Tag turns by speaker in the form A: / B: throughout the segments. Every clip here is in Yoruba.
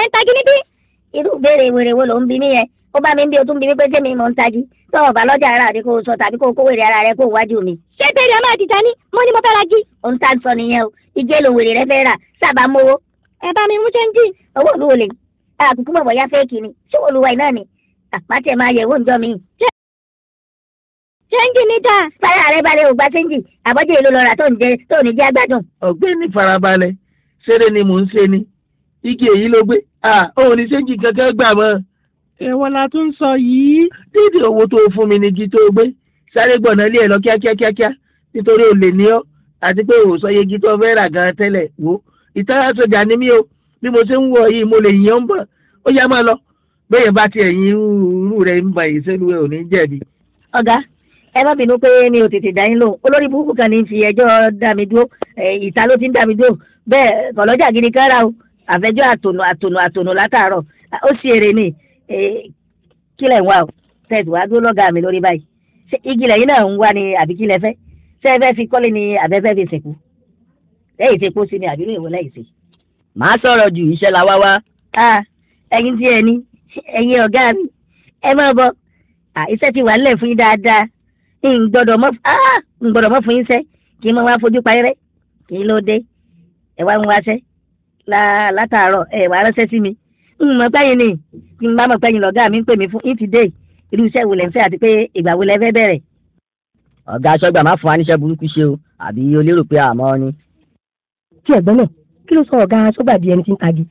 A: tagi níbí.
B: irú béèrè wèrè wo ló ń bi mí yẹn ó bá mi ń bí o tún bi mí pé sẹ́mi mò ń tají tó o bá lọ́jà ara rẹ kó o sọ tàbí kó o kó wèrè ara rẹ kó o wájú mi.
A: ṣé bèrè ọmọ àti tani mo ní mo fẹ́ ra jí.
B: ohun tá a sọ nìyẹn o igi èlò wèrè rẹ fẹ́ rà sábà mowó
A: ẹ bá mi mú ṣẹ́ńjì.
B: owó olúwo lè àkùkù mọ̀ bọ̀yá fẹ́ẹ̀kì ni ṣé olúwa iná ni àpáti ẹ̀ máa yẹ̀ wò ń jọ mi.
A: ṣẹ́ńjì ní dáa.
B: sáyà rẹ balẹ̀ ò gba sẹ́ńjì àbọ̀jẹ̀ èlò lọ́ra tó ń jẹ tó ní jẹ́ àgbàdùn.
C: ọ̀gbẹ́ni farabalẹ̀ ṣeré ni mò ń ṣe ni igi èyí ló gbé òun ní séjì kankan gbà mọ́.
D: èwo la tún sọ yìí.
C: dídì owó tó fún mi ní igi tó gbé sáré gbọ̀nà lé ẹ̀ lọ kíákíá kíákíá nítorí olè ní ọ́ àti pé òun sọ iye igi tó fẹ́ rà gan tẹ́lẹ̀ wò ìtara sọjà ni mí o bí mo ṣe ń wọ yìí mo lè yàn ń bọ̀ ó yá máa lọ bẹ́ẹ̀ bá tiẹ̀ yin irú rẹ̀ ń ba ìṣẹ́lúwẹ̀ ò ní jẹ̀bi.
B: ọ̀gá ẹ má bínú pé mi ò tètè dá yín lóhùn olórí burúkú kan ní fi ẹjọ́ dá mi dúró ìta ló ti ń dá mi dúró bẹ́ẹ̀ kọ̀lọ́jà gidi kan rà o àfẹjọ́ àtònù àtònù àtònù látàárọ̀ ó sì èrè ni kílẹ̀ ń wá o tẹ̀sí wá dúró lọ́gàá mi lórí báyìí ṣé igi lẹ́yìn náà ń wá ni àbí kílẹ̀ fẹ́ ṣé ẹ fẹ́ fi kọ́lé ni àbẹ́fẹ́ fi sìnkú lẹ́yìn tí epo sí ni àbí lóyún lẹ́yìn sí.
E: màá sọ̀rọ̀ ju iṣẹ́ la wá wá.
B: ẹ̀yin tí ẹ ní ẹ̀yin ọ̀gá mi ẹ máa bọ̀ iṣẹ́ ti wà nílẹ̀ fún yín dáadáa ń gbọ́dọ̀ mọ́ fún yín sẹ́ kí n máa wá fojú parí rẹ́ kí n ló dé ẹ wá ń wáṣẹ́ látàárọ̀ ẹ wà ránṣẹ́ sí mi ń mọ̀ pẹ́yìn ni kí n bá mọ̀ pẹ́yìn lọ́gá mi ń pè mí fún ìtì dé irú iṣẹ́ wo lẹ̀ ń fẹ́ àti pé ìgbà wo lẹ fẹ́ bẹ̀rẹ̀.
E: ọ̀gá aṣọ́gbà má fún wa níṣẹ́ burúkú ṣe o àbí o lérò pé àmọ́ ni.
F: tí ẹ̀gbọ́n náà kí ló sọ ọ̀gá aṣọ́gbà di ẹni tí ń tagi.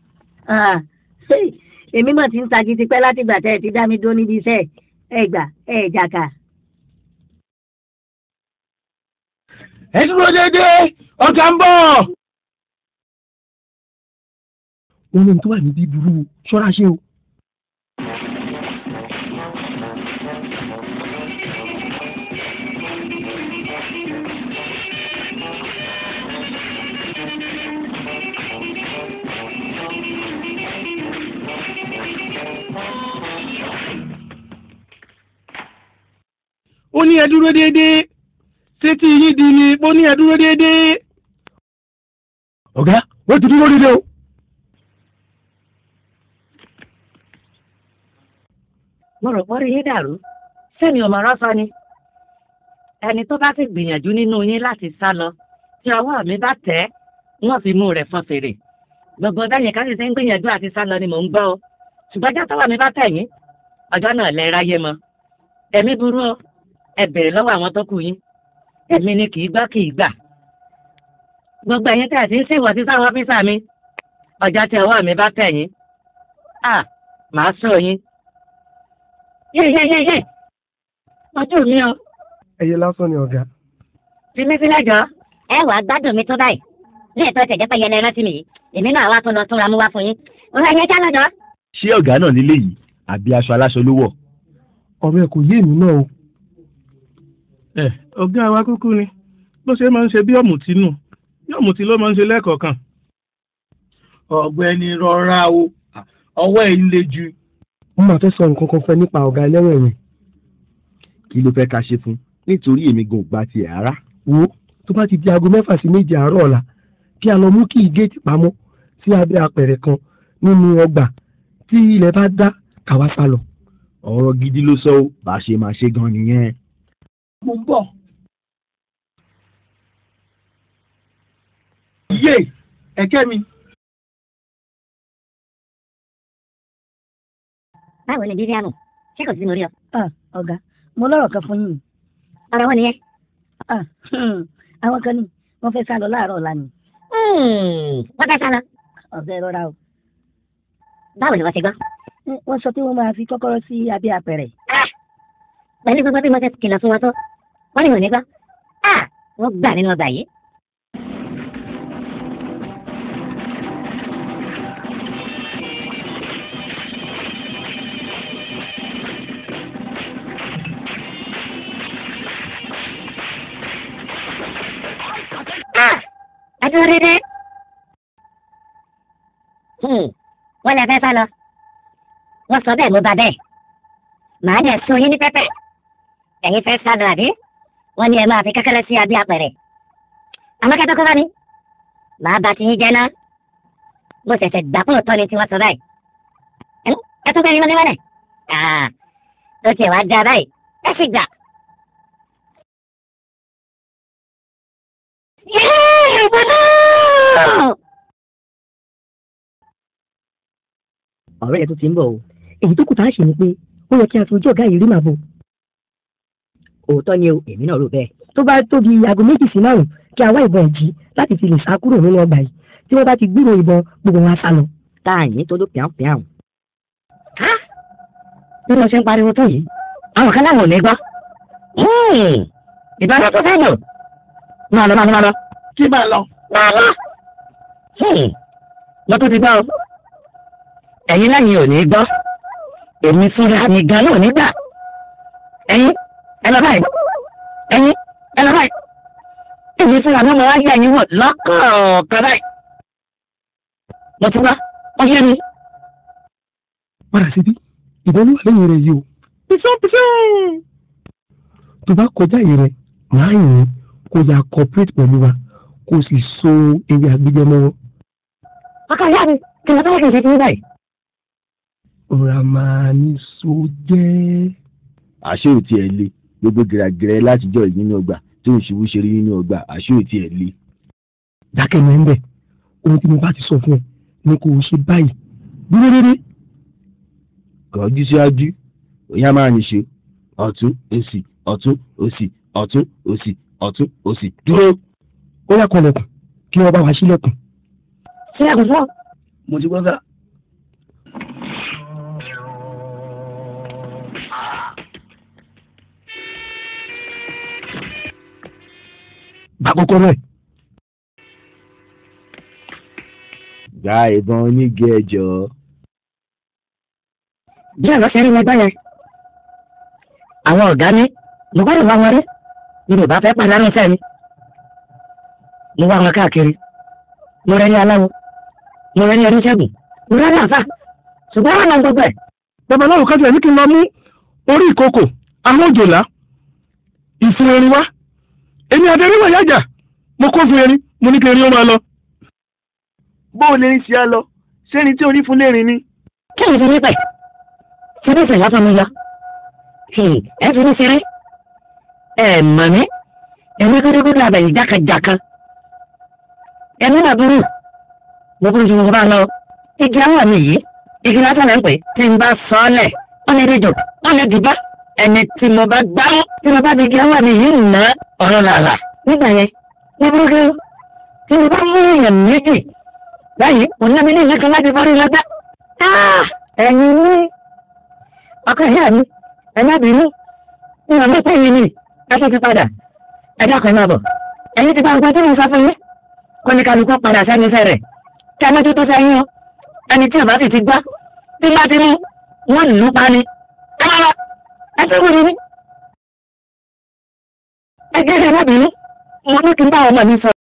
B: èmi mọ̀ tí ń tagi ti pẹ́ látìgbà tẹ́ ẹ ti dá mi dúró níbi iṣẹ́ ẹ gbà ẹ jàkà.
C: ẹ dúró déédéé ọ̀gá ń bọ̀.
F: wọn ní tó wà níbí burú ṣọ́ra ṣe o.
D: ó ní ẹ dúró déédéé ṣé tí yín di ni ó ní ẹ dúró déédéé.
F: ọ̀gá wọ́n ti dúró déédéé o.
G: mo rò pọ́rí yín dàrú sẹ́mi ọmọ rọ́sọ ni ẹni tó bá sì gbìyànjú nínú yín láti sá lọ tí ọwọ́ mi bá tẹ̀ wọ́n fi mú rẹ̀ fọn fèrè gbogbo bẹ́yìn ká sì ṣe ń gbìyànjú àti sá lọ ni mò ń gbọ́ o ṣùgbọ́n jẹ́ tọ́wọ́ mi bá tẹ̀ yín ọjọ́ náà lẹ ráyé mọ́ ẹ̀mí burú o ẹ bèrè lọ́wọ́ àwọn tó kù yín èmi ni kì í gbọ́ kì í gbà gbogbo ẹ̀yin tẹ̀ sí ń ṣèwọ̀ sí sáwọn ọ́fíìsà mi ọjọ́ tí ọwọ́ mi bá tẹ̀ yín à màá sọ yín yéyéyéyé ọjọ́ mi o.
F: ẹyẹ lásán ni ọ̀gá.
G: fi mí sílẹ̀ jọ.
A: ẹ wà á gbádùn mi tó báyìí ní ètò ìtẹ̀jẹ́ pé yẹn rántí mi yìí èmi náà wá tún lọ túnra mú wá fún yín òun ẹ̀yẹ já lọ́jọ́.
H: ṣé ọ̀gá náà nílé yìí àbí aṣọ aláṣọ ló wọ̀.
F: ọ̀rọ̀ ẹ̀ kò yé èmi náà o.
D: ẹ ọ̀gá wa kúkú ni bó ṣe máa ń ṣe bí ọ̀mùtí nù bí ọ̀mùtí ló máa ń ṣe lẹ́ẹ̀kọ̀ọ̀kan.
C: ọ̀gbẹ́ni rọra o ọwọ́ ẹ̀ ń le jù
F: wọ́n máa fẹ́ sọ nǹkan kan fẹ́ nípa ọ̀gá ẹlẹ́wọ̀n ẹ̀wọ̀n.
H: kí ló fẹ́ ká ṣe fún nítorí èmi gan gba tiẹ̀ rárá.
F: wo tó bá ti di aago mẹ́fà sí méje àárọ̀ ọ̀la kí a lọ mú kí ìgéètì pamọ́ sí abẹ́ apẹ̀rẹ̀ kan nínú ọgbà tí ilẹ̀ bá dá káwá sá lọ.
H: ọ̀rọ̀ gidi ló sọ ó bá a ṣe máa ṣe gan nìyẹn.
C: mo ń bọ̀. yé ẹ̀kẹ́ mi.
A: báwo ni bíríàmù ṣé kò sí mo rí ọ.
B: ọ̀gá mo lọ́rọ̀ kan fún yín.
A: ọ̀rọ̀ wọn nìyẹn.
B: àwọn kan ní wọ́n fẹ́ sá lọ láàárọ̀ ọ̀la ni.
A: wọ́n fẹ́ sá lọ.
B: ọ̀gá ẹ rọra o.
A: báwo ni wọ́n ti gbọ́.
B: wọ́n sọ pé wọ́n máa fi kọ́kọ́rọ́ sí abẹ́ apẹ̀rẹ̀.
A: pẹ̀lú gbogbo bí mo ṣe kìlọ̀ fún wọn tó wọ́n ní wọn ní gbọ́. wọ́n gbà nínú ọgbà yìí. adúró dédé. wọ́n lè fẹ́ sá lọ. wọ́n sọ bẹ́ẹ̀ mo bá bẹ́ẹ̀. màá dẹ̀ sun yín ní pẹ́pẹ́. ẹ̀yin fẹ́ sá lọ àbí? wọ́n ní ẹ máa fi kẹ́kẹ́rẹ́ sí abẹ́ apẹ̀rẹ̀. àmọ́ kẹ́tọ́ kọ́ bá mi. màá bá ti yín jẹ́ ná. mo ṣẹ̀ṣẹ̀ gbà pọ̀ tọ́ ni tí wọ́n sọ báyìí. ẹ tún fẹ́ rí mọ́lẹ́mọ́lẹ̀ tó tiẹ̀ wá dá báyìí ẹ sì gbà. Yéé, ìbọn náà!
E: ọ̀rẹ́ yẹn tó ti ń bọ̀ o. èyí tó kù tá a ṣe ni pé ó yẹ kí a fojú ọ̀gá yìí rí màbo. òótọ́ ni o èmi náà rò bẹ́ẹ̀. tó bá tó di aago méjì sí márùn kí a wá ìbọn ìjì láti fi lè sá kúrò nínú ọgbà yìí tí wọ́n bá ti gbúrò ìbọn gbogbo wọn á sá lọ. tá a yín tó ló pìàn pìàn.
A: bí wọ́n ṣe ń pariwo tó yìí àwọn kan láwọn ò ní gbọ́. ìbára tó fẹ́ lò máa lọ máa lọ máa lọ
C: kí máa lọ.
A: máa lọ. mo tó ti gbọ́ o ẹ̀yin lẹ́yìn ò ní gbọ́ èmi fúnra mi gan náà nígbà ẹ̀yin ẹ lọ báyìí ẹ̀yin ẹ lọ báyìí èmi fúnra mi mo wá yẹ ẹ̀yin wọ̀ lọ́kọ̀ọ̀kan báyìí mo ti wá wọ́n yé mi.
F: padà síbí ìbọn ló wà lẹ́yìn rẹ̀ yìí o.
A: píṣẹ́ píṣẹ́.
F: tó bá kọjá yìí rẹ̀ máa yìn kó ya cooperate pẹ̀lú wa kó o sì so ewé àgbéjẹ mọ́wọ́.
A: ọkọ ìyá mi kí ló bá yẹ kí n ṣe kí n báyìí.
F: ọ̀rọ̀ máa ní so jẹ́.
H: àṣé ò tiẹ̀ le gbogbo gẹ̀rẹ́gẹ̀rẹ́ látijọ́ yìí nínú ọgbà tó ń ṣubú ṣeré nínú ọgbà àṣé ò tiẹ̀ le.
F: dákẹ́ mọ́ ń bẹ̀ ohun tí mo bá ti sọ fún ẹ ni kò ṣe báyìí dúró dédé.
H: kọjú síwájú òyìn máa ń ṣe ọ̀tún òsì ọ̀tún òsì ọ̀tún òsì ọ̀tún òsì dúró.
F: ó yà kọlẹ̀kùn kí wọ́n bá wa sílẹ̀kùn.
A: sílẹ̀kùn fún ọ.
C: mo ti gbọ́ sá.
F: bá kọ́kọ́rọ́ ẹ̀.
H: gba ìbọn onígi ẹjọ́.
A: bí ọ̀rọ̀ ṣe rí mi báyẹn àwọn ọ̀gá ní mo gbọ́dọ̀ wá wọn rí ni mo bá fẹ́ pàdánù iṣẹ́ mi mo wá wọn káàkiri mo rẹ́ ní aláwo mo rẹ́ ní oníṣègùn mo rẹ́ ní àfà ṣùgbọ́n wọn náà gbogbo ẹ̀.
D: babaláwo kájú ẹ̀ ní kí n lọ mú orí ìkòkò àwọn òjòlá ìfun erin wá èmi adẹ́rẹ́wà yájà mo kó fún erin mo ní kí erin ó máa lọ.
C: bóò lè ń ṣe á lọ sẹ́ni tí orí fún lẹ́rìn ni.
A: kí ni ìfẹ́ pẹ̀ ṣé bí ìfẹ̀yà fún mi lọ ẹ fi ní ṣeré ẹ mọ̀ mí èmi kúndùkúndù àbẹ̀yìn jákàjáká ẹ̀mí náà burú mo burú ju mo bá lọ igi àwọn mi yìí igi lásán lẹ́ ń pè tí n bá sọ ọ́ lẹ̀ wọ́n lè dìjọ wọ́n lè dìbá ẹni tí mo bá gbá mú tí mo bá di igi àwọn mi yìí nà ọ̀rọ̀ làlà nígbà yẹn mo burú kí tí mo bá mú èèyàn méjì báyìí mo ní ẹni ní ìlú kan láti borí lọ́gbà ẹ̀yin ní ọkọ ìyá mi ẹ̀yà bínú ní ọmọ pé yìí ni ẹ tó ti padà ẹ dákun náà bọ̀ ẹ̀yin ti bá nǹkan tí mo sọ fún yín kó ní kálukú padà sẹ́ni iṣẹ́ rẹ̀ kí a mọ́tò tó sẹ́yìn o ẹni tí ọba sì ti gbá tí bá ti mú wọ́n lù ú pa ni ẹ máa lọ ẹ tó wúri ní. ẹ jẹ́ ẹ má bínú mo ní kí n bá ọmọ mi sọ.